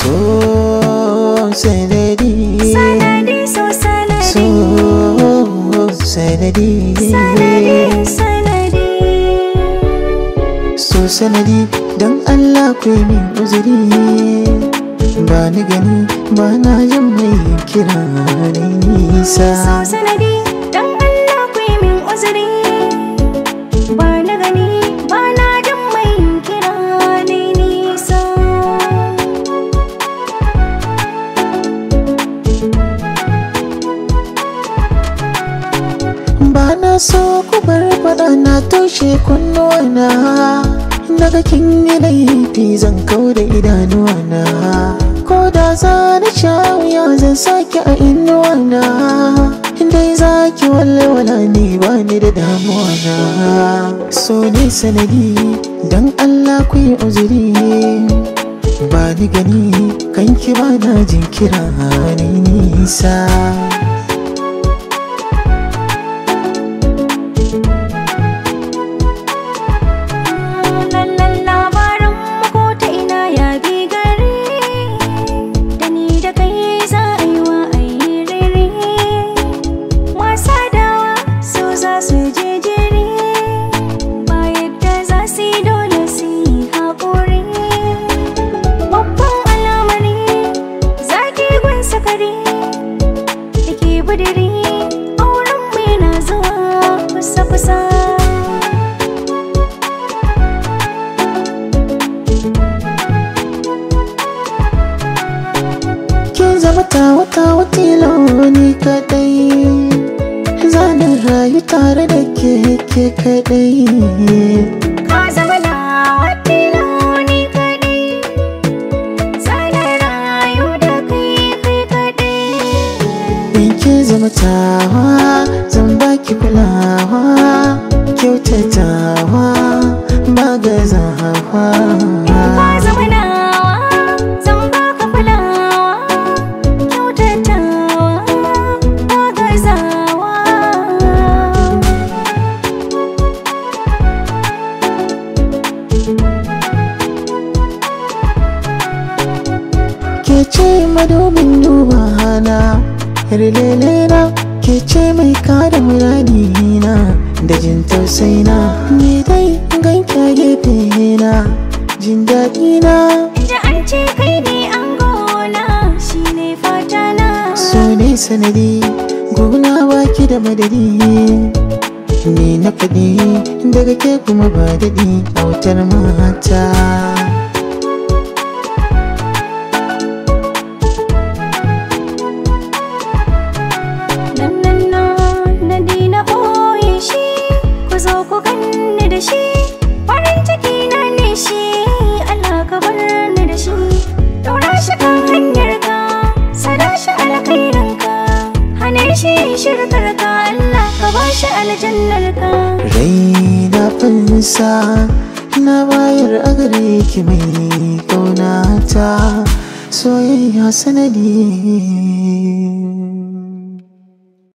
so sanadi sanadi so sanadi so sanadi sanadi sanadi so sanadi don Allah ku yi min uzuri ba ni gani ba na jin mai kira ni nisa so sanadi dan Allah ku yi min uzuri ba na gani ba na jin mai kira ni nisa ba na so ku bar faɗa na toshe kunnuwana daga kin yi laifi zan kau da idanuwana ko da za na sha wuya zan sake a inuwana dai za ki walwala ni ba ni da damuwa na so ne sanadi don Allah ku yi uzuri ba ni gani kanki ba na jinkira ni nisa lallan labarin ko ta ina ya bi gari da ni da kai za a yi wa a yi rere wasa dawa so za su je jere ba yadda za su yi dole su yi haƙuri babban alamari zaki gun sakari da ke budiri auren mu yana zuwa kusa-kusa Kin zama ta wata watilo ni kadai Zanen rayu tare da ke ke kadai Ka zama nawa tiloni kaɗai Zana rayu da kai kai kaɗai In kin zama tawa zan baki kulawa Kyautatawa ba gazawa Ka zama nawa zan baka kulawa Kyautatawa ba gazawa Ke ce madubin duba hana Yarlele na ke ce mai kada muradi na Da jin tausayi na Ni dai ganki a gefe na Jin daɗi na Da an ce kai ne an gona shi ne fata na So ne sanadi Gona baki da madadi Ni na faɗi daga ke kuma ba daɗi Autar mata nan nan na na dina ɓoye shi ku zo ku ganni da shi farin ciki na ne shi Allah ka bar ni da shi daura shi kan hanyar ka sada shi alkhairin ka hane shi shirkar ka Allah ka ba shi aljannar ka Rai na fansa na bayar a gare ki mai kaunata soyayya sanadi